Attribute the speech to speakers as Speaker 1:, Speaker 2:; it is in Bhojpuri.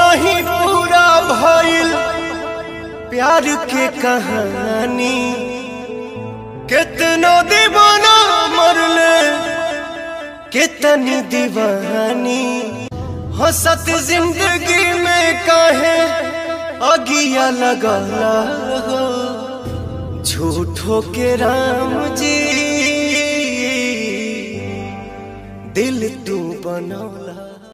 Speaker 1: नहीं पूरा भइल प्यार के कहानी कितना दीवाना मरले कितनी दीवानी हंसत जिंदगी में काहे अगिया लगला हो झूठो के राम जी दिल तू बनौला